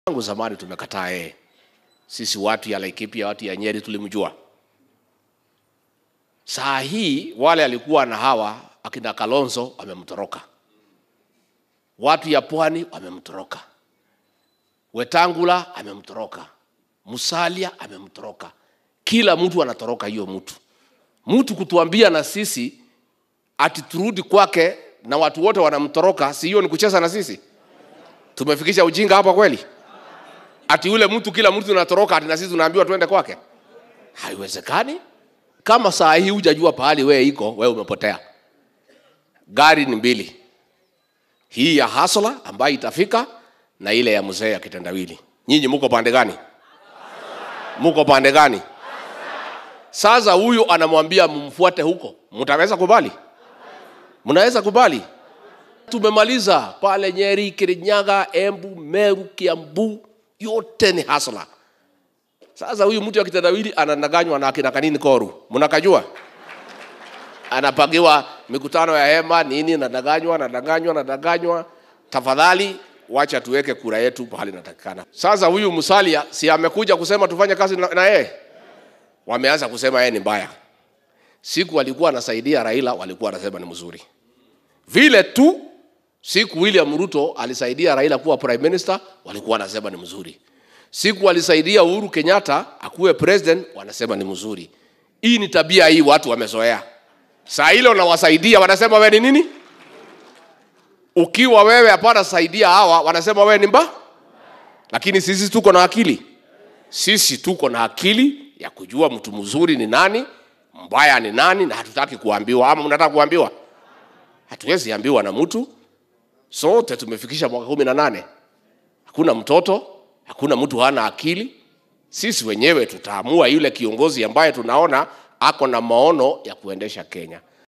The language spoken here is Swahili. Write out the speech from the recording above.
tangu zamani tumekataa yeye. Sisi watu ya Laikipia, watu ya Nyeri tulimjua. Saa hii wale alikuwa na hawa akina Kalonzo wamemtoroka, watu ya pwani wamemtoroka, Wetangula amemtoroka, Musalia amemtoroka, kila mtu anatoroka hiyo mtu. Mtu kutuambia na sisi ati turudi kwake na watu wote wanamtoroka, si hiyo ni kucheza na sisi? Tumefikisha ujinga hapa kweli? Ati yule mtu kila mtu anatoroka, ati na sisi tunaambiwa tuende kwake? Haiwezekani. Kama saa hii hujajua pahali wewe iko, wewe umepotea. Gari ni mbili, hii ya hasla ambayo itafika na ile ya mzee ya kitendawili. Nyinyi muko pande gani? Muko pande gani? Sasa huyu anamwambia mumfuate huko, mtaweza kubali? Mnaweza kubali? Tumemaliza pale Nyeri, Kirinyaga, Embu, Meru, Kiambu, yote ni hasla. Sasa huyu mtu wa kitendawili anadanganywa na akina kanini koru, mnakajua? Anapangiwa mikutano ya hema nini, nadanganywa, nadanganywa, nadanganywa. Tafadhali wacha tuweke kura yetu pahali inatakikana. Sasa huyu Musalia si amekuja kusema tufanye kazi na na yeye, wameanza kusema yeye ni mbaya. Siku walikuwa anasaidia Raila, walikuwa wanasema ni mzuri. Vile tu siku William Ruto alisaidia Raila kuwa prime minister, walikuwa wanasema ni mzuri. Siku alisaidia Uhuru Kenyatta akuwe president, wanasema ni mzuri. Hii ni tabia hii watu wamezoea. Saa ile unawasaidia wanasema wewe ni nini? Ukiwa wewe hapana saidia hawa, wanasema wewe ni mba. Lakini sisi tuko na akili, sisi tuko na akili ya kujua mtu mzuri ni nani, mbaya ni nani, na hatutaki kuambiwa. Ama mnataka kuambiwa? Hatuwezi ambiwa na mtu. Sote tumefikisha mwaka kumi na nane, hakuna mtoto, hakuna mtu hana akili. Sisi wenyewe tutaamua yule kiongozi ambaye tunaona ako na maono ya kuendesha Kenya.